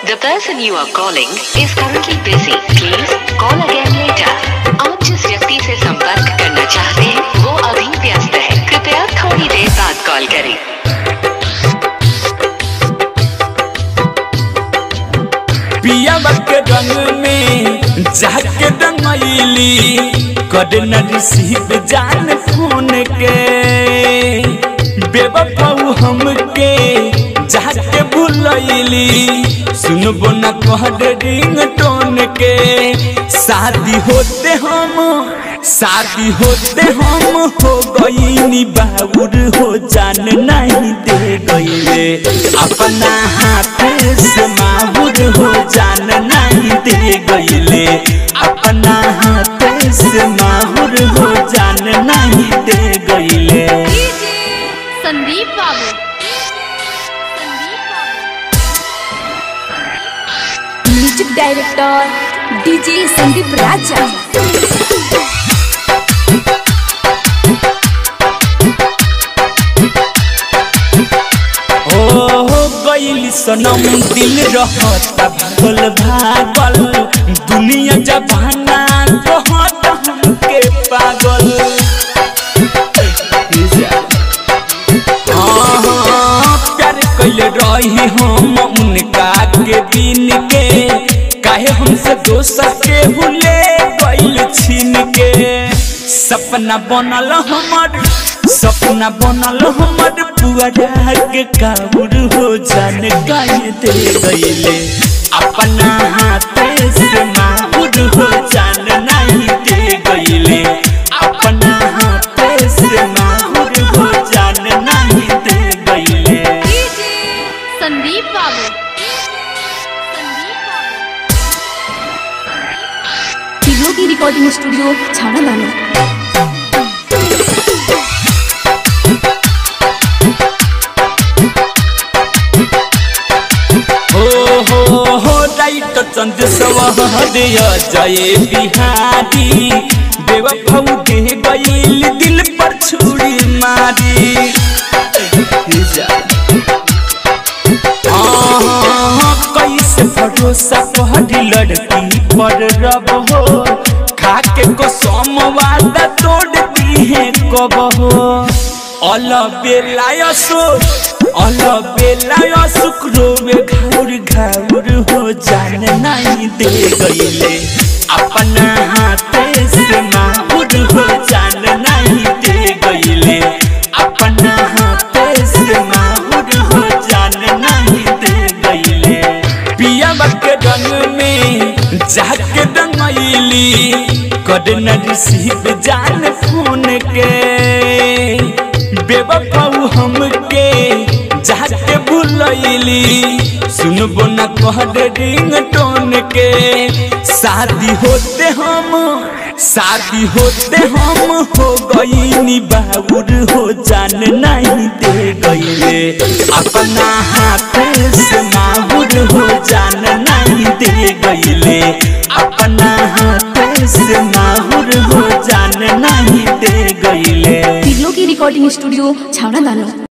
The person you are calling is currently busy. Please call again later. आप जिस व्यक्ति से संपर्क करना चाहते हैं वो अभी व्यस्त है कृपया थोड़ी देर बाद कॉल करें पिया के रंग में जाके रंगैली कद न रिसीव जान फोन के बेबफाऊ हमके जाके भूलैली सुनबो न कह दे रिंग टोन के शादी होते हम शादी होते हम हो गईनी बाबूर हो जान नहीं दे गईले अपना हाथ से माहुर हो जान नहीं दे गईले अपना हाथ से माहुर हो जान नहीं दे गईले Sandeep Babu Sandeep Babu music director DJ Sandeep Raja ओ गईली सनम दिल रहता भागल भागल दुनिया जबाना कहत हमके पागल हाँ, प्यार कैले रही हम उनका के दिन के काहे हमसे दोसर के हुले गइल छीन के सपना बनल हमर सपना बनल हमर पुअरा के काबूर हो जान गाय दे गइले अपना हाथ से माहुर हो जान नहीं दे गइले अपना हाथ से माहुर हो जान नहीं दे गइले संदीप बाबू संदीप बाबू तीनों की रिकॉर्डिंग स्टूडियो छाना दानो हो हो हो राइट चंद सवहदय जय बिहारी बेवफाऊ दे गईल दिल पर छुरी मारी हाँ, कैसे भरोसा कहरी लड़की पर रब हो खाके को सोमवादा तोड़ दी है कब हो अल बेलायसो अल बेलायसो क्रोवे घाउर घाउर हो जान नहीं दे गईले अपना हाथ से माहुर हो जान नहीं दे गईले अपना हाथ से माहुर हो जान नहीं दे गईले पिया के रंग में जाके रंगैली कद न रिसीव जान फोन के बेबफाऊ हमके जाके भूलैली सुनबो न कह दे रिंग टोन के शादी होते हम शादी होते हम हो गईनी बाबूर हो जान नहीं दे गईले अपना हाथ से माहुर हो जान नहीं दे गईले अपना हाथ से माहुर हो जान नहीं दे गईले तीनों की रिकॉर्डिंग स्टूडियो छाना दानो